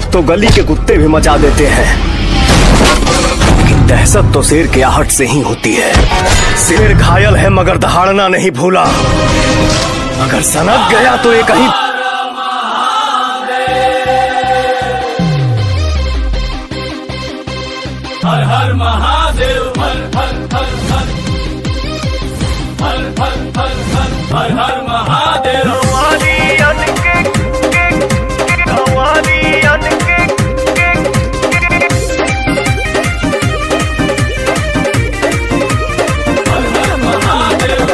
तो गली के कुत्ते भी मचा देते हैं लेकिन दहशत तो शेर के आहट से ही होती है शेर घायल है मगर दहाड़ना नहीं भूला अगर सनक गया तो एक ही हर हर महादेव हर हर हर हर हर हर हर हर हर हर महादेव हर हर महादेव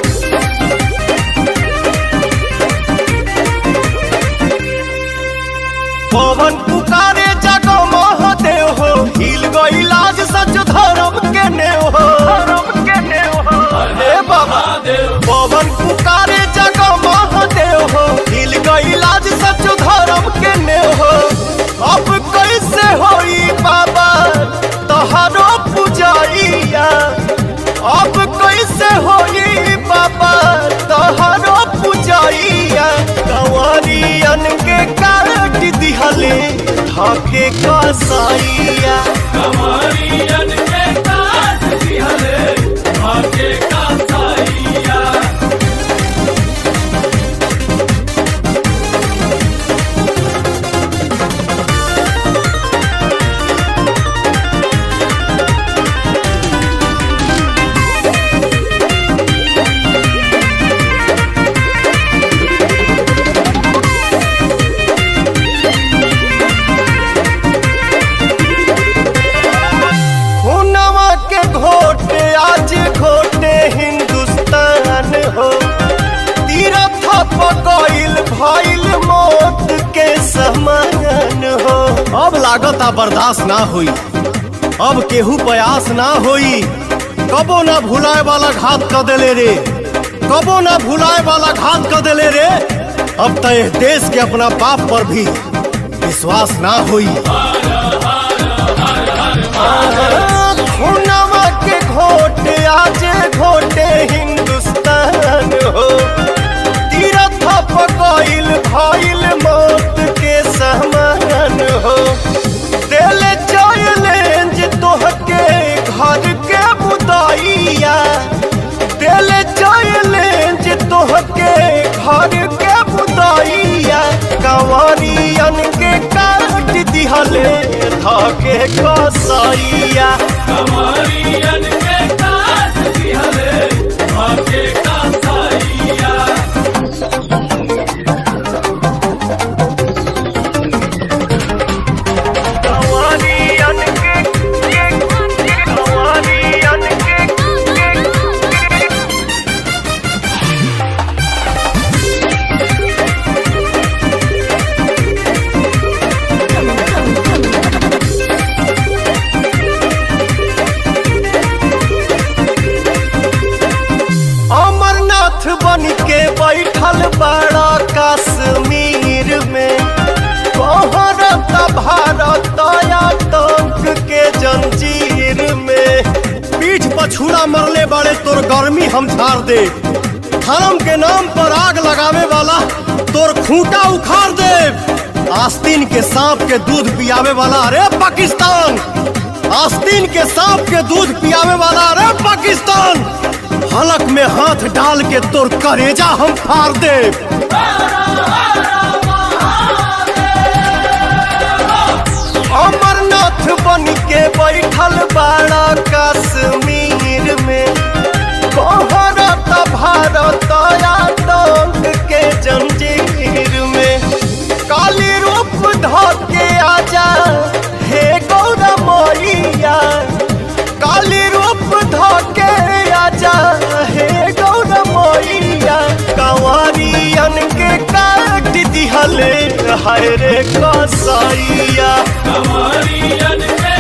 पवन पुकारे जगो महादेव हो हिल गई लाज सच धर्म के नेव हो धर्म के नेव हो हे बाबा पवन पुकारे जगो महादेव हो हिल गई लाज सच धर्म के नेव हो अब कैसे होई बाबा तोहरो पुजाइया अब कैसे होई बाबा तोहरो पुजाइया कंवरियन के काट दिहले ढके कसाइया कमरियन के काट दिहले भाग्य का साइया हुनवा के घोटे आज घोटे हिंदुस्तान हो तीरथ पकइल भइल मौत के समान हो अब लागता बर्दाश्त ना हुई अब केहू प्रयास ना होई कबो ना भुलाए वाला घात कर देले रे कबो ना भुलाए वाला घात कर देले रे अब तो एह देश के अपना बाप पर भी विश्वास ना हुई खुनवा के घोटे आज घोटे हिंदुस्तान हो तीरथ पकइल भइल मौत के समान हो दिल चैलेंज तोहके घर के बुदाइया दिल चैलेंज तोहके घर के बुदाइया कंवरियन के काट दिहले धके कसाइया कमरियन के काट दिहले भाग्य का साइया कंवरियन के कंवरियन के अमरनाथ बन के बैठल बड़ा कश्मीर में कोहरत भारत आतंक के जंजीर में पीठ पछूड़ा मरले बड़े तोर गर्मी हम झाड़ दे धर्म के नाम पर आग लगावे वाला तोर खूंटा उखाड़ दे आस्तीन के सांप के दूध पियावे वाला अरे पाकिस्तान आस्तीन के सांप के दूध पियावे वाला अरे पाकिस्तान हलक में हाथ डाल के तोर करेजा हम फाड़ दे अमरनाथ बन के बैठल बाड़ा कश्मीर में कोहरत भारत आतंक के जंजीर में काली रूप धके आजा हे गौरा मैया काली रूप धके आजा हे गौरा मैया कंवरियन के काट दिहले हरे कसाइया कमरियन के